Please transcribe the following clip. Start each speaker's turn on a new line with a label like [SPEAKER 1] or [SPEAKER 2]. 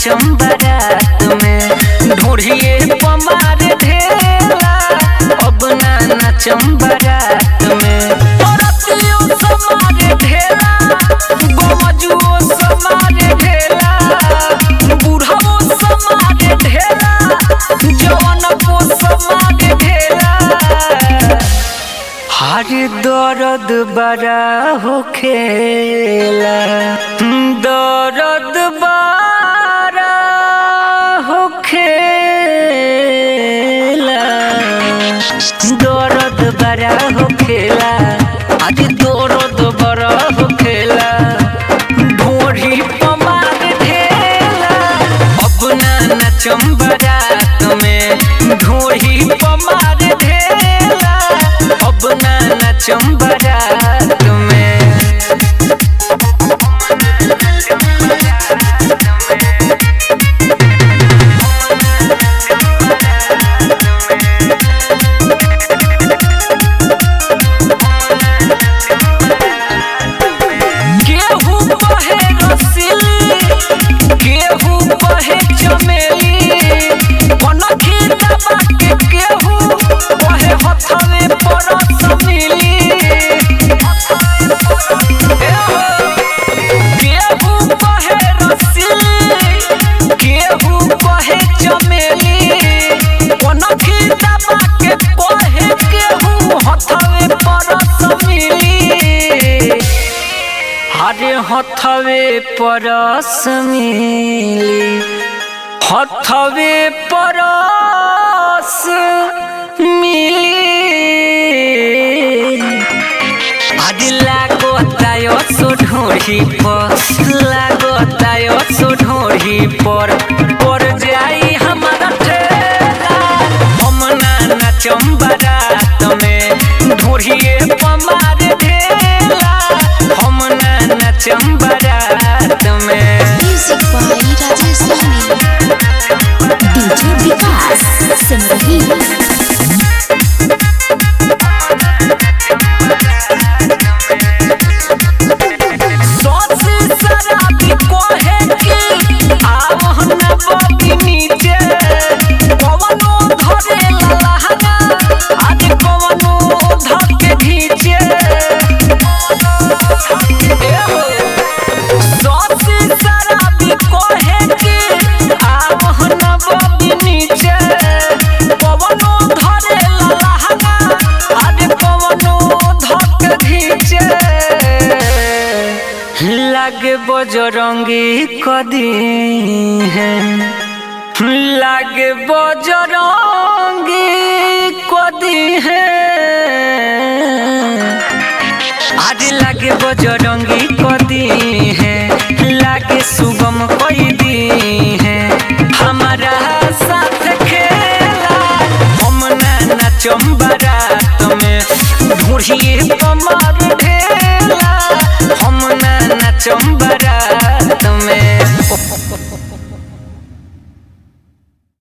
[SPEAKER 1] नाचम बारात में ढूढ़िए पमार ढेला अब ना नाचम बारात में औरतियों समारे ढेला गोमजुओ समारे ढेला बूढ़ाओ समारे ढेला जवान को समारे ढेला हर दर्द बड़ा हो खेला दर्द बड़ा हो खेला दर्द बड़ा हो खेला आज दर्द बड़ा हो खेला ढोरी पमार ढेला अब ना नाचम बारात में ढोरी पमार ढेला अब ना नाचम बारात में केहू कहे रसीली केहू कहे चमेली कनखी दबा के केहू कहे हथवे परस मिली केहू कहे रसीली केहू कहे चमेली कनखी दबा के कहे केहू हथवे परस मिली हरे हथवे परस मिली हथवे परस मिली আদি লাগো তায় ঢোড়ি পর লাগো তায় ঢোড়ি পর পর যাই हमारा ठेला हम ना नाचम बारात में ढोढ़िए पमार ढेला हम ना नाचम बारात में
[SPEAKER 2] Music by Rajesh Sami. DJ Vikas Simrahi.
[SPEAKER 1] सोची शराबी कोहे की आवहन बबी नीचे कवनो धरे लहंगा आज कवनो धके घीचे सोची शराबी कोहे की आवहन बबी नीचे कवनो धरे लहंगा आज कवनो धके घीचे लागे बजरंगी कदी है लागे बजरंगी कदी है आज लागे बजरंगी कदी है लागे सुगम कोई दी है हमारा साथ खेला हम ना नाचम बारात में ढूढ़िए पमार ढेला हम ना नाचम बारात में